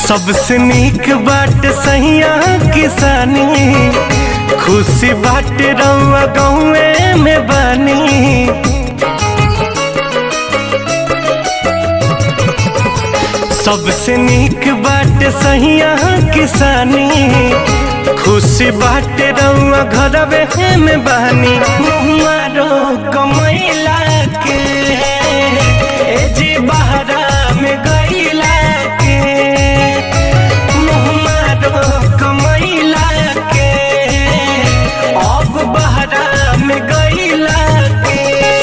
सबसे नीक बाट सहिया किसानी खुशी बाट रउआ गाँवे में बानी सबसे नीक बाट सहिया किसानी खुशी बाट रउआ घरवे में बानी मारो कमैला के ए जी बहरा में गईला के मुहमारो कमैला के अब बहरा में गईला के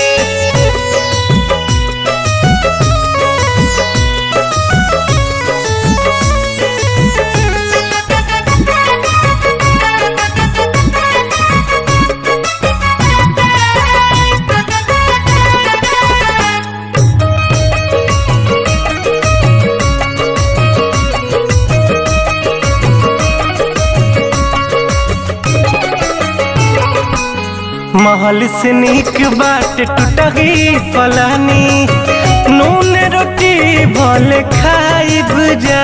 महल से नीक बाट टूटही पलानी नून रोटी भले खाइब जा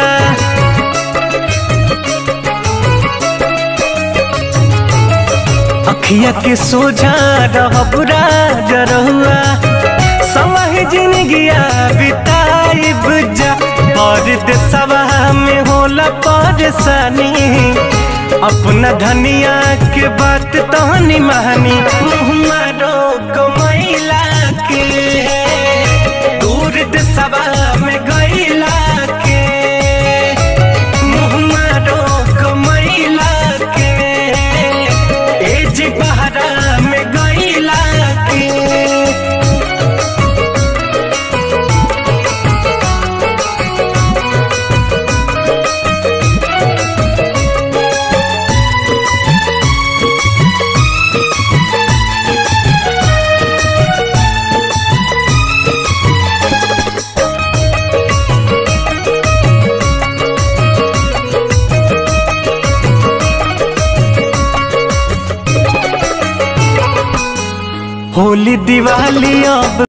अखिया के सोझा रहब राजरहुआ समह जिंदगिया बिताइब जा और देशवा में होला परेशानी अपना धनिया के बात तहनी महानी मारो कमैला के दूर देशवा में गईला के मुँह मारो कमैला के एज बहरा में गईला के होली दिवाली अब